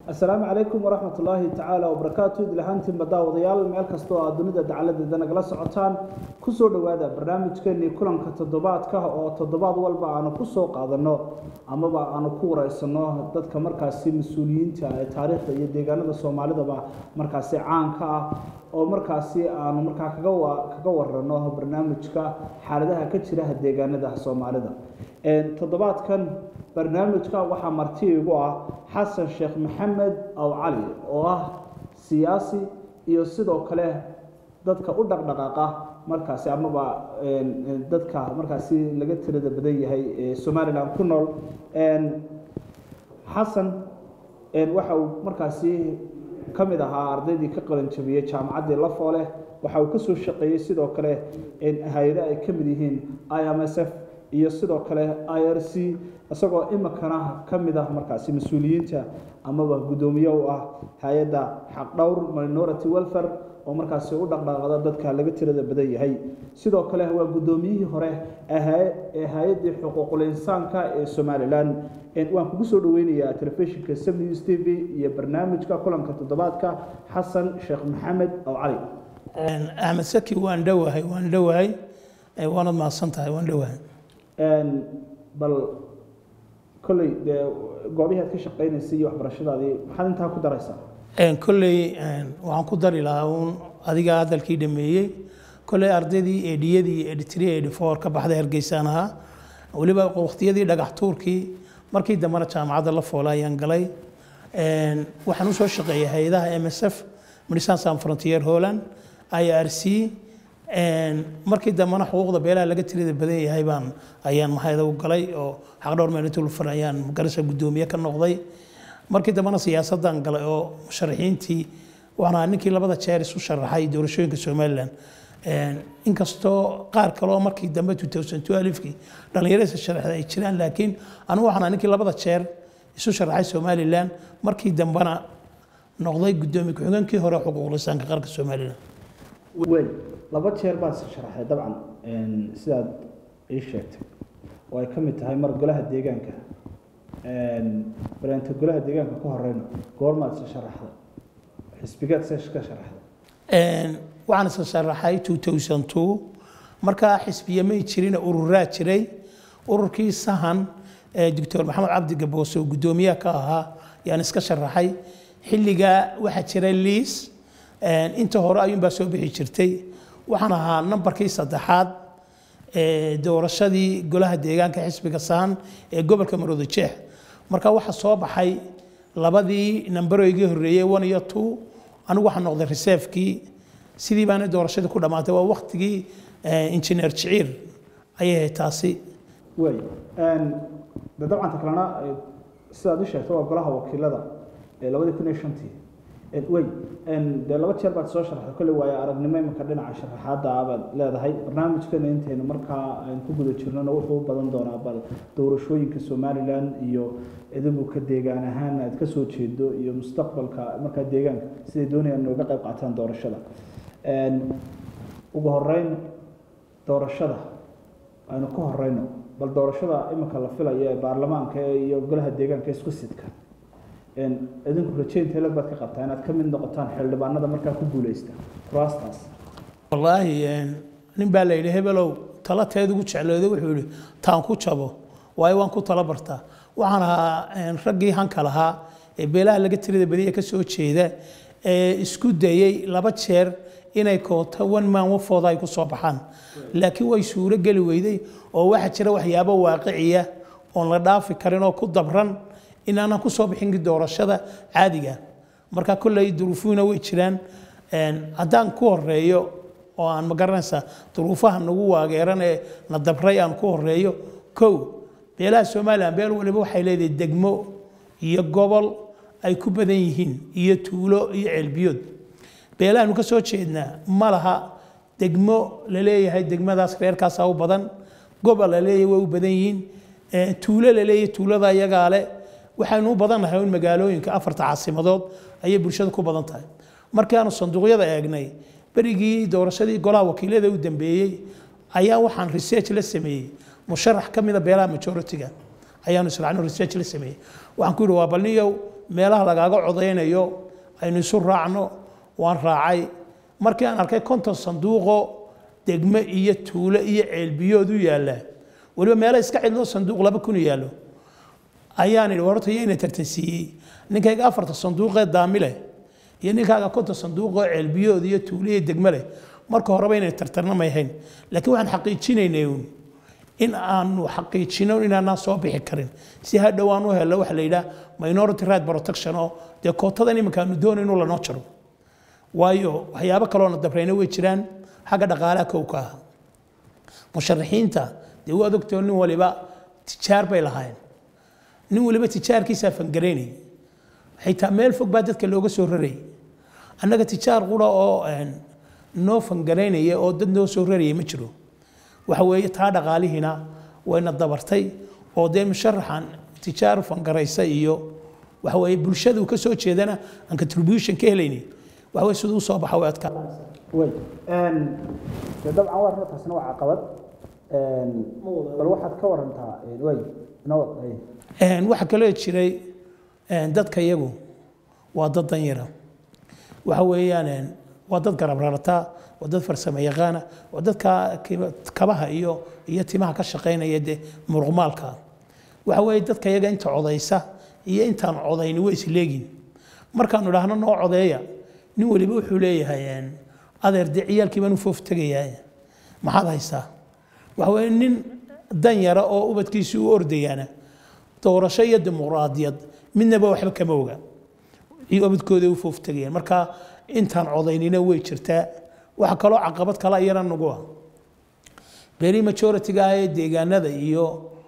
asalaamu calaykum waraxmat ullaahi tacaala wabarakaatu idlahaantiinba daawadayaal meel kasta oo aad dunida dacaladeeda nagala socotaan kusoo dhowaada barnaamijkeenii kulanka toddobaadka oo toddobaad walba aanu kusoo qaadanno amaba aanu ku wareysano dadka markaasi mas-uuliyiinta ee taariikhda iyo deegaanada soomaalidaba markaasi caanka ah oo markaasi aanu markaa kaga kaga warano barnaamijka xaaladaha ka jira deegaanada soomaalida toddobaadkan barnaamijka waxaa marti igu ah xasan sheekh maxamed aw cali oo ah siyaasi iyo sidoo kale dadka u dhaqdhaqaaqa markaasi amaba dadka markaasi laga tirada badan yahay ee somalilan ku nool xasan waxa uu markaasi ka mid ahaa ardaydii ka qalanjabiyey jaamacaddii lafoole waxa uu kasoo shaqeeyey sidoo kale hay-ado ay ka mid yihiin i m s f iyo sidoo kale i r c isagoo imikana ka mid ah markaasi mas-uuliyiinta amaba guddoomiye u ah hay-adda xaqdhowr minority welfare oo markaasi u dhaqdhaqada dadka laga tirada badan yahay sidoo kale waa guddoomiyihii hore ee hay-addii xuquuqul insaanka ee somalilan waan kugu soo dhaweynayaa telefishinka sam news t v iyo barnaamijka kulanka toddobaadka xasan sheekh maxamed aw cali axmed saki waan dhowahay waan dhowahay waanad mahadsan tahay waan dhowahay bal kolley dee goobihii aad ka shaqaynaysay iyo waxbarashadaadii maxaad intaa ku daraysaa kolley waxaan ku dari lahaa uun adiga hadalkii dhameeyey kolley ardaydii edhiyadii editri edi four ka baxday hargeysaan ahaa weliba waqtiyadii dhagax tuurkii markii dambena jaamacadda la foola ayaan galay waxaan usoo shaqeeyay hay-adaha m s f medicine san frontier holland i r c markii dambena xuquuqda beelaha laga tirada badan yahay baan ayaan mahayda u galay oo xaqdhowr meelitulfar ayaan magarasha guddoomiye ka noqday markii dambena siyaasaddan galay oo musharaxiintii waxaan ahaa ninkii labada jeer isu sharaxay doorashooyinka somalilan inkastoo qaar kale oo markii dambe kii dhallinyaradiisa sharaxda ay jiraan laakiin anigu waxaan ahaa ninkii labada jeer isu sharaxay somalilan markii dambena noqday guddoomiye ku-xigeenkii hore xuquuqul insaanka qaranka somalilan wey laba jeer baad sharaxday dabcan sidaad ii sheegtay oo ay ka mid tahay mar golaha deegaanka bareenta golaha deegaanka ka horeyna goormaad se sharaxday xisbigeed se ka sharaxday waxaan isa sharaxay markaa xisbiye may jirina ururaa jiray ururkii sahan doctor maxamed cabdi gaboose oo guddoomiyaha ka ahaa yaan iska sharaxay xilligaa waxaa jiray liis inta hore ayuunbaa soo bixi jirtay waxaan ahaa nambarkii saddexaad ee doorashadii golaha deegaanka xisbiga saan ee gobolka marooda jeex marka waxaa soo baxay labadii nambaroygii horreeyey one iyo two anigu waxaa noqday reservekii sidii baana doorashadii ku dhammaatay waa waktigii injineer jiciir ayay ahayd taasi wey de dabcanta kalena sidaad u sheegtay waa golaha wakiilada ee labadii kun iyo shantii wey dee laba jeer baad soo sharaxday kolley waayo aragnimo imanka dhinaca sharaxaadda abaad leedahay barnaamijkana intaynu markaa ku guda jirnona wuxuu u badan doonaa bal doorashooyinka somalilan iyo idigu ka deegaan ahaan aad ka soo jeedo iyo mustaqbalka markaa deegaanka siday doonayaan nooga qayb qaataan doorashada ugu horeyn doorashada aynu ka horeyno bal doorashada iminka la filayo ee baarlamaanka iyo golaha deegaanka isku sidka idinku rajeynteela baad ka qabtaa inaad ka mid noqotaan xildhibaanada markaa ku guuleysta kuraastaas wallaahi nin baa la yidhi hebelow tala teed ugu jeclooday wuxuu yidhi taan ku jabo waayo waan ku tala bartaa waxaan ahaa raggii hanka lahaa ee beelaha laga tirada badiya ka soo jeeda ee isku dayey laba jeer inay koota one man wafooda ay ku soo baxaan laakiin way suuro geli weyday oo waxaa jira waxyaabo waaqiciya oon la dhaafi karin oo ku dabran inaanan ku soo bixin doorashada caadiga marka kolley duruufuhuna way jiraan haddaan ku horeeyo oo aan magaranaysaa duruufaha nagu waageeran ee na dabray aan ku horeeyo kow beelaha somalilan beel waliba waxay leedahay degmo iyo gobol ay ku badan yihiin iyo tuulo iyo ceelbiyood beelahanu ka soo jeednaa ma laha degmo la leeyahay degmadaas reerkaasaa u badan gobol la leeyahay way u badan yihiin tuulo la leeyahay tuulada iyagaa leh waxaynu u badannahay in magaalooyinka afarta caasimadood ayay bulshada ku badan tahay markaanu sanduuqyada eegnay berigii doorashadii golaha wakiilada u dambeeyey ayaa waxaan research la sameeyey musharax ka mida beelaha majority-ga ayaanu israacno research la sameeyey waxaan ku yidhi waa balniyow meelaha lagaaga codaynayo aynu isu raacno waan raacay markii aan arkay konton sanduuqo degme iyo tuulo iyo ceelbiyood u yaalla weliba meelo iska cidlo sanduuq laba kun yaallo ayaan idhi horta yayna tartansiiyey ninkayga afarta sanduuqee daamile iyo ninkaaga konton sanduuqoo ceelbiyood iyo tuulo iyo degme leh marka horeba inay tartarnamay hayn laakiin waxaan xaqiijinaynay uun in aanu xaqiijino inaanaan soo bixi karin si hadhow aan u helo waxa la yidhaha minority right protection oo dee kootadan iminka aanu doonayno lanoo jaro waayo waxyaabo kaloona dabrayna way jiraan xagga dhaqaalaha kow ka ah musharaxiinta dee waad ogtoo nin waliba tijaar bay lahaayeen nin waliba tijaarkiisaa fangaraynayay xitaa meel fog baa dadka looga soo rarayay annaga tijaar qura oo noo fangaraynaya oo dad noo soo rarayay ma jiro waxa weeye taa dhaqaalihiina wayna dabartay oo dee musharaxan tijaar fangaraysa iyo waxa weeye bulshadu ka soo jeedana aan contribution ka helaynin waxa weye siduu soo baxa way adkaa way dee dabcan waa runa taasina waa caqabad bal waxaad ka warantaa way noo waxaa kaloo jiray dadka iyagu waa dad danyara waxa weeyaan waa dad garab rarataa waa dad farsamo yaqaana waa dadka kabaha iyo iyo timaha ka shaqaynaya dee muruqmaalka waxa weeye dadka iyaga inta codaysa iyo intaan codayni way isleegin markaanu idhaahno noo codeeya nin weliba wuxuu leeyahay adeer dee ciyaalkii baan u foof tegayaa maxaad haysaa waxa weeye nin danyara oo ubadkiisii u ordayaana doorasho iyo dimuqraadiyad midnaba waxba kama oga ubadkooda u foof tegayaan marka intaan codaynina way jirtaa waxa kaloo caqabad kala iyana nagu ah beri majority-ga ah ee deegaanada iyo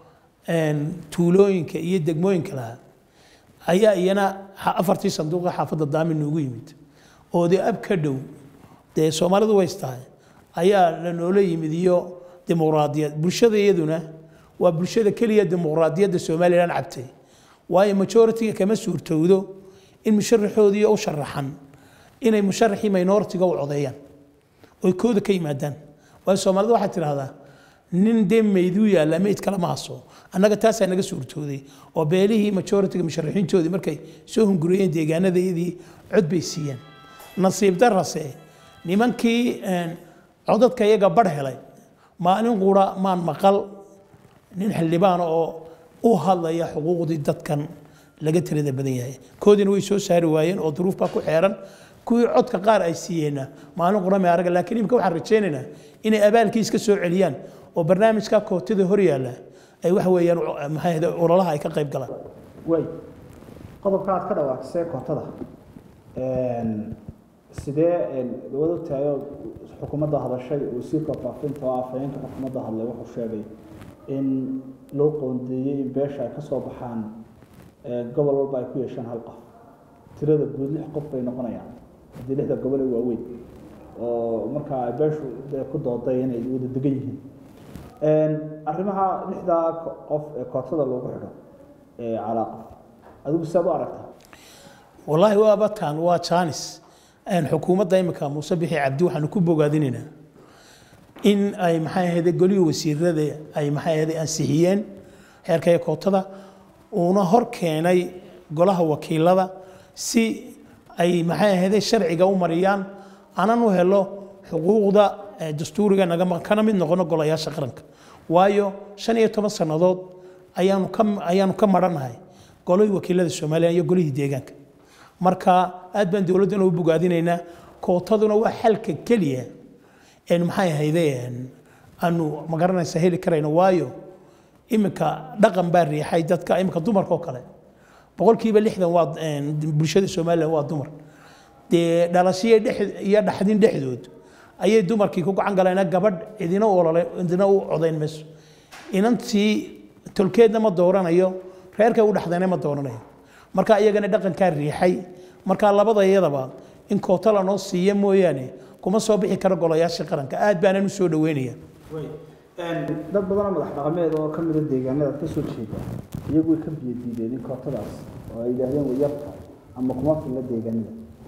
tuulooyinka iyo degmooyinka lahaa ayaa iyana afartii sanduuqa xaafadda daamin noogu yimid oo dee ab ka dhow dee soomaalidu ways tahay ayaa la noola yimid iyo dimuqraadiyad bulshada iyaduna waa bulshada keliya dimuqraadiyadda somalilan cabtay waayo majority-ga kama suurtowdo in musharaxoodii u sharaxan inay musharaxii minority-ga u codeeyaan oy kooda ka yimaadaan waayo soomaalida waxaad tidhahdaa nin dee meyduu yaalla meyd kale ma haso annaga taasaa naga suurtooday oo beelihii majority-ga musharaxiintoodii markay soo hunguriyeen deegaanadayadii cod bay siiyeen nasiib darase nimankii codadka iyaga bar helay maalin qura maan maqal nin xildhibaana oo u hadlaya xuquuqdii dadkan laga tirada badan yahay koodiina way soo saari waayeen oo duruuf baa ku xeeran kuwii codka qaar ay siiyeenna maalin qurame araga laakiin imika waxaan rajaynaynaa inay abaalkii iska soo celiyaan oo barnaamijka kootida hor yaalla ay waxa weeyaan maxay ololaha ay ka qayb galaan way qodobka aad ka dhawaaqisay kootada sidee wad ogtahay oo xukuumadda hadashay wasiirka faafinta oo afhayeenka xukuumadda hadlay wuxuu sheegay in loo qoondeeyey in beesha ay ka soo baxaan gobol walba ay ku yeeshaan hal qof tirada guud lix qof bay noqonayaan haddii lixda gobol ee waaweyn oo markaa ay beeshu dee ku dooday inay wada degan yihiin arrimaha lixdaa qof ee kootada loogu xidho calaa qof adigu siaad u aragtaa wallaahi waa bataan waa jaanis xukuumadda imika muuse bixi cabdi waxaanu ku bogaadinaynaa in ay maxay ahayde golihii wasiirada ay maxay ahayde ansixiyeen xeerkaya kootada uuna hor keenay golaha wakiilada si ay maxay ahayde sharciga u mariyaan anan u helo xuquuqda dastuuriga naga kana mid noqono golayaasha qaranka waayo shan iyo toban sannadood ayaanu ka ayaanu ka maranahay golihii wakiilada soomaaliya iyo golihii deegaanka marka aad baan dowladdana u bogaadinaynaa kootaduna waa xalka keliya een maxay ahayde aanu magaranaysa heli karayno waayo iminka dhaqan baa riixay dadka iminka dumarka oo kale boqolkiiba lixdan waa bulshada somalilan waa dumar dee dhalashiyo iyo dhaxdin dhexdood ayay dumarkii ku gacan galeen gabadh cidina olole cidina u codayn mayso inantii tolkeedna ma dooranayo reerkay u dhaxdayna ma dooranayo marka iyagana dhaqankaa riixay marka labada iyadaba in koota lanoo siiya mooyaane kuma soo bixi karo golayaasha qaranka aad baanan u soo dhaweynaya dad badanoo madax dhaqameed oo ka mida deegaanada ka soo jeeda iyagu way ka biyo diideen in kootadaas oo ay yidhaahdeen way yarta ama kuma filla deegaanada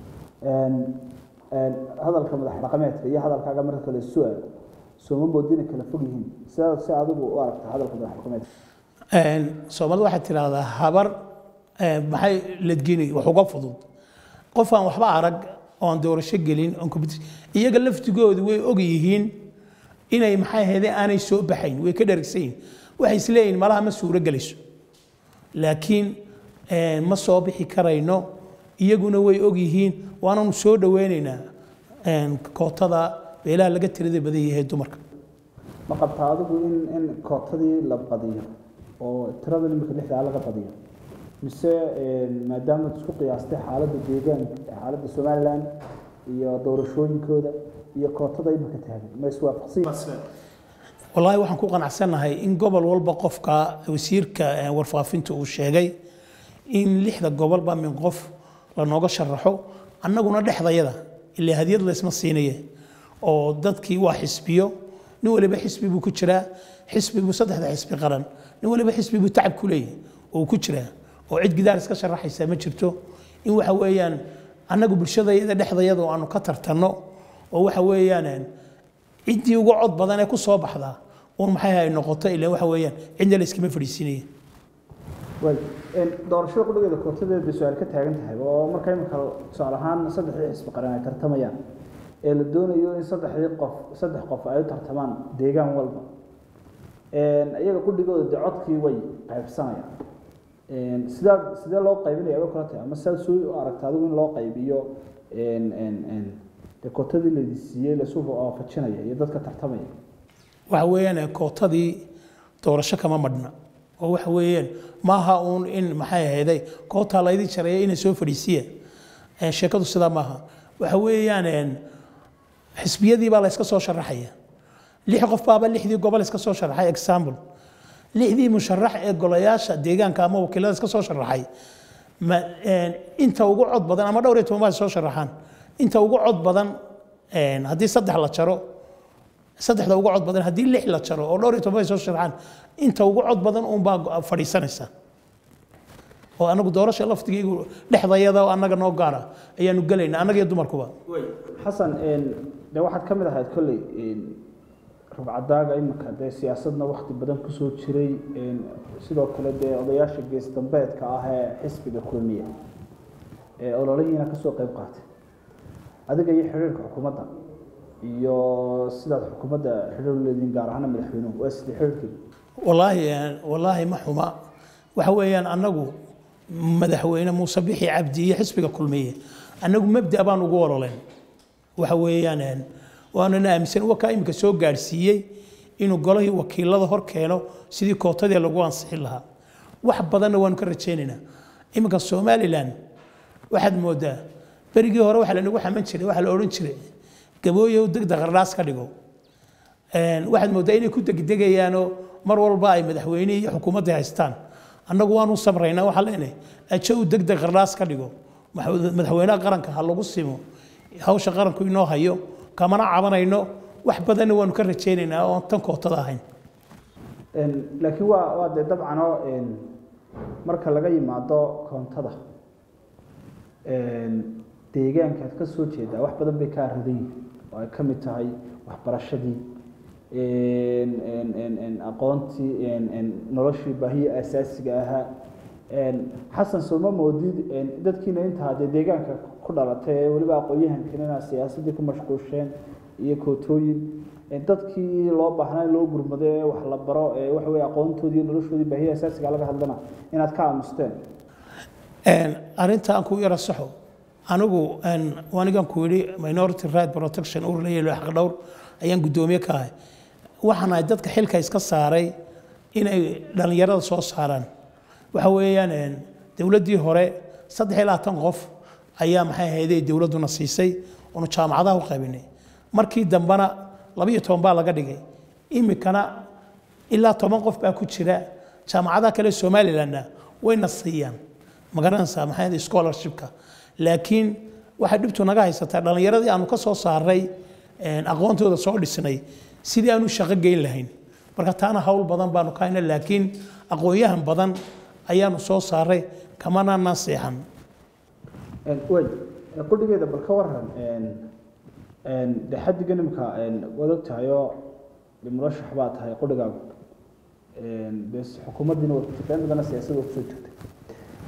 hadalka madax dhaqameedka iyo hadalkaaga marka kale su-aal sooma moodina kala fog yihiin sidaad si adigu u aragta hadalka madax dhaqameedka soomaalida waxaad tidhaahdaa habar eh, maxay ladgini wax uga fudud qof aan waxba arag oo aan doorasho gelin oon competition iyaga laftigoodu way og yihiin inay maxay ahaydee aanay soo baxayn way ka dhergsan yihin waxay isleeyihin malaha ma suuro gelayso laakiin eh, ma soo bixi karayno iyaguna way og yihiin waananu soo dhoweynaynaa eh, kootada beelaha laga tirada badan yahay dumarka ma qabtaa adigu in in kootadii la badiyo oo tirada imika lixdaa laga badiyo mise maadaama ad isku qiyaastay xaaladda deegaanka xaaladda somalilan iyo doorashooyinkooda iyo kootada imika taagan ma iswaafaqsan wallaahi waxaan ku qanacsanahay in gobol walba qofka wasiirka eh, warfaafinta uu sheegay in lixda gobolba min qof lanooga sharaxo annaguna dhexdayada ilaa hadiyad laysma siinaye oo dadkii waa xisbiyo nin waliba xisbi buu ku jiraa xisbi buu saddexda xisbi qaran nin waliba xisbi buu tacab ku leeyahy oo uu ku jiraa oo cid gidaar iska sharaxaysa ma jirto in waxa weeyaan annagu bulshadayada dhexdayada oo aanu ka tartanno oo waxa weeyaan ciddii uga cod badan ee ku soo baxdaa uun maxay ay noqoto ilaa waxa weeyaan cidna la iskama fadhiisinaya waay doorashada qudhigeeda kootadeeda bay su-aal ka taagan tahay oo marka imika tusaale ahaan saddexdii xisbi qaran ay tartamayaan ee la doonayo in saddexdii qof saddex qof ay u tartamaan deegaan walba iyaga qudhigooda dee codkii way qaybsanayaan sidaa sidee loo qaybinaya way kula tahay ama sidaad soo u aragta adigu in loo qaybiyo dee kootadii laydi siiyey lasu waafajinaya iyo dadka tartamaya waxa weeyaan kootadii doorasho kama madhna oo waxa weeyaan maaha uun in maxay ahayday kootaa laydin jareeya inay soo fadhiisiya Eh, sheekadu sidaa maaha waxa weeyaan een, xisbiyadii baa la iska soo sharaxaya lix qof baaba lixdii gobol iska soo sharaxay example lixdii musharax ee golayaasha deegaanka ama wakiilada iska soo sharaxay ma een, inta ugu cod badan ama dhowr iyo toban baa soo sharaxaan inta ugu cod badan een, haddii saddex la jaro saddexda ugu cod badan haddii lix la jaro oo dhowr iyo toban bay soo sharaxaan inta ugu cod badan uunbaa go- fadhiisanaysa oo anagu doorasha laftigaygu dhexdayada oo annaga noo gaara ayaanu gelayna annaga iyo dumarkuba xasan de waxaad ka mid ahayd kolley rubcadaaga imika dee siyaasadna wakti badan kusoo jiray sidoo kale dee odayaasha gees dambeedka ah ee xisbiga kulmiya ee ololihiina kasoo qayb qaatay adiga iyo xiriirka xukuumadda iyo sidaad xukuumadda xiriir u leediin gaar ahaana madaxweynuhu waa sidii xiriirkeedu wallaahi eh, wallaahi ma xuma waxa weeyaan annagu madaxweyne muuse bixi cabdi iyo xisbiga kulmiye annagu mabda baan ugu ololeen waxa weeyaan eh, waanana aaminsan wakaa iminka soo gaadhsiiyey inuu golihii wakiilada hor keeno sidii kootadii lagu ansixin lahaa wax badanna waanu ka rajaynaynaa iminka somalilan waxaad moodaa berigii hore waxa lanagu xaman jiray waxa la odhan jiray gabooyow degda qardhaas ka dhigo Een, waxaad moodaa inay ku degdegayaanoo mar walba ay madaxweynihii iyo xukuumadda haystaan annagu waanu samraynaa waxaa leenahay ajow degdeg qardhaas ka dhigo Maxamed- madaxweynaha qaranka ha lagu simo hawsha qaranku inoo hayo kamana cabanayno wax badanna waanu ka rajaynaynaa oo aan tan kootada ahayn laakiin waa waa dee dabcanoo marka laga yimaado koontada deegaankaad ka soo jeedaa wax badan bay kaa ridan yihiin oo ay ka mid tahay waxbarashadii aqoontii noloshii baahiya asaasiga ahaa xasan sooma moodid dadkiina intaa dee deegaanka ku dhalatay ee weliba aqoon-yahankan inaad siyaasaddii ku mashquusheen iyo kootooyin dadkii loo baahnaa in loo gurmado ee wax la baro ee waxa weye aqoontoodii iyo noloshoodii baahiya asaasiga laga hadlana inaad ka aamusteen arrinta aan ku yara saxo anigu anigan ku yidhi minority right protection ur leeyahay xaq dhowr ayaan guddoomiye ka ahay waxaan ahay dadka xilka iska saaray inay dhallinyarada soo saaraan waxa weeyaan dowladdii hore saddex iyo labaatan qof ayaa maxay ahaydee dowladduna siisay oonu jaamacadaha u qaybinay markii dambena labiyo toban baa laga dhigay imikana ilaa toban qof baa ku jira jaamacadaha kale somalilandna wayna siiyaan magaranaysaa maxay ahayd scholarshipka laakiin waxay dhibtu naga haysataa dhallinyaradii aanu ka soo saaray aqoontooda soo dhisnay sidii aanu shaqo geyn lahayn marka taana hawl badan baanu ka hayna laakiin aqoon-yahan badan ayaanu soo saaray kamanana seexan way qudhigeeda bal ka waran de xaddigan imika waad og tahay oo murashax baa tahay qudhigaagu de xukuumaddiina waad ku jirtaa in badana siyaasadda kusoo jirtay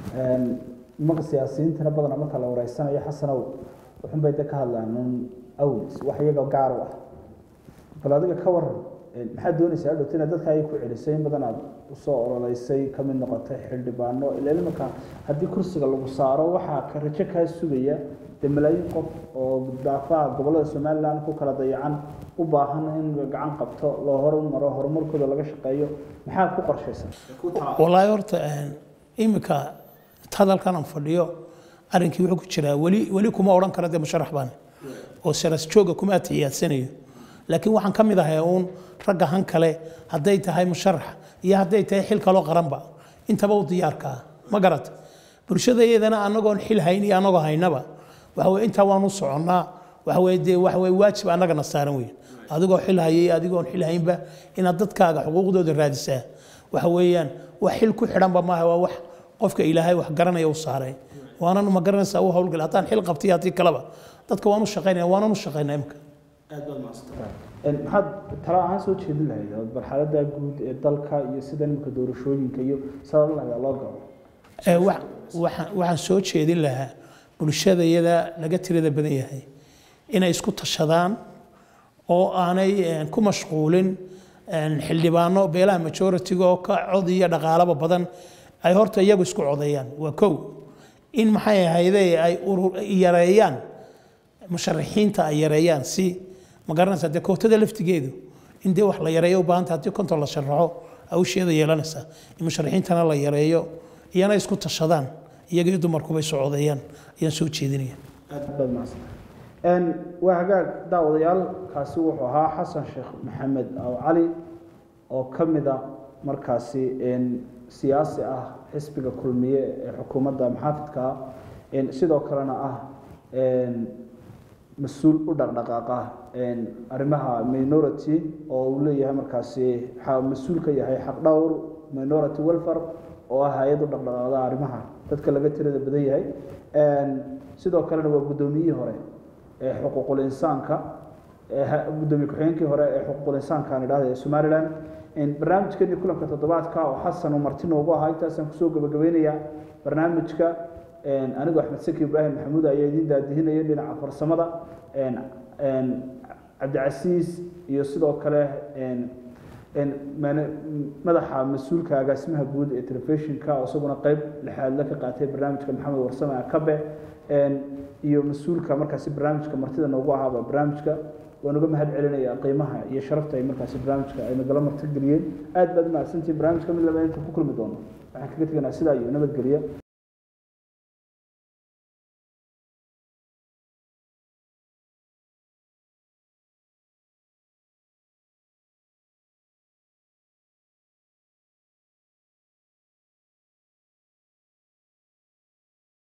nimanka siyaasiyiintana badana marka la wareysanayo xasanow wuxun bay de ka hadlaan un awlis wax iyaga gaar u ah bal adiga ka waran maxaad doonaysaa adhowta inaad dadka ay ku celisay in badan aad usoo ololeysay ka mid noqotay xildhibaano ilaa imanka haddii kursiga lagu saaro waxaa ka rajo kaa sugaya dee malaayiin qof oo daafaha gobollada somaliland ku kala dayacan u baahan in gacan qabto loo horumaro horumarkooda laga shaqeeyo maxaad ku qorshaysan wallaahi horta iminka hadalkan aan fadhiyo arrinkii wuxuu ku jiraa weli weli kuma odhan kara dee musharax baan oo saras jooga kuma atixiyaadsanayo laakiin waxaan ka mid ahay uun ragga han kale hadday tahay musharax iyo hadday tahay xil kaloo qaranba intaba u diyaarka ah ma garata bulshada iyadana anagoon xil hayn iyo anagoo haynaba waxa weye intaa waanu soconnaa waxa weye dee waxa weye waajib annagana saaran weyn adigoo xil hayay adigoon xil haynba inaad dadkaaga xuquuqdooda raadisaa waxa weeyaan wax xil ku xidhanba maaha waa wax qofka ilaahay wax garanaya u saaray waanan ma garanaysaa u hawlgal haddaan xil qabtay haddii kaleba dadka waan u shaqaynaya waanan u shaqaynaa imika maxaad tala ahaan soo jeedin lahayd marxalada guud ee dalka iyo sida nimanka doorashooyinka iyo sabab lahayd loo galo waxaan soo jeedin lahaa bulshada iyada laga tirada badan yahay inay isku tashadaan oo aanay ku mashquulin xildhibaano beelaha majoritiga oo ka cod iyo dhaqaalaba badan ay horta iyagu isku codeeyaan waa kow in maxay ahayde ay yareeyaan musharaxiinta ay yareeyaan si ma garanaysaa dee kootada laftigeedu in dee wax la yareeyo u baahanta haddii konton la sharaxo hawsheeda yeelanaysaa in musharaxiintana la yareeyo iyana isku tashadaan iyaga iyo dumarkuba isu codeeyaan ayaan soo jeedinaya waa hagaag daawadayaal kaasi wuxuu ahaa xasan sheekh maxamed aw cali oo ka mida markaasi siyaasi ah xisbiga kulmiye ee xukuumadda maxaafidka ah sidoo kalena ah mas-uul u dhaqdhaqaaqa arrimaha minority oo uu leeyahay markaasi mas-uul ka yahay xaqdhowr minority welfare oo ah hay-ad u dhaqdhaqaaqda arrimaha dadka laga tirada badan yahay sidoo kalena waa guddoomiyihii hore ee xuquuqul insaanka gudoomiye ku-xigeenkii hore ee xuquuqul insaanka aan idhahda ee somaliland barnaamijkeeni kulanka toddobaadka oo xasan uu marti noogu ahaa intaasaan kusoo gabagabeynaya barnaamijka anigu axmed saki ibraahim maxamuud ayaa idiin daadihinaya dhinaca farsamada cabdicasiis iyo sidoo kale madaxa mas-uulka agaasimaha guud ee telefishinka oo isaguna qeyb lixaadle ka qaatay barnaamijka maxamed warsame akabe iyo mas-uulka markaasi barnaamijka martida noogu ahaaba barnaamijka waan uga mahad celinaya qiimaha iyo sharafta ay markaasi barnaamijka ay nagala martigeliyeen aad baad umahadsantihin barnaamijka mid laba inta ku kulmi doono waxaan kaga teganaa sidaa iyo nabadgelyo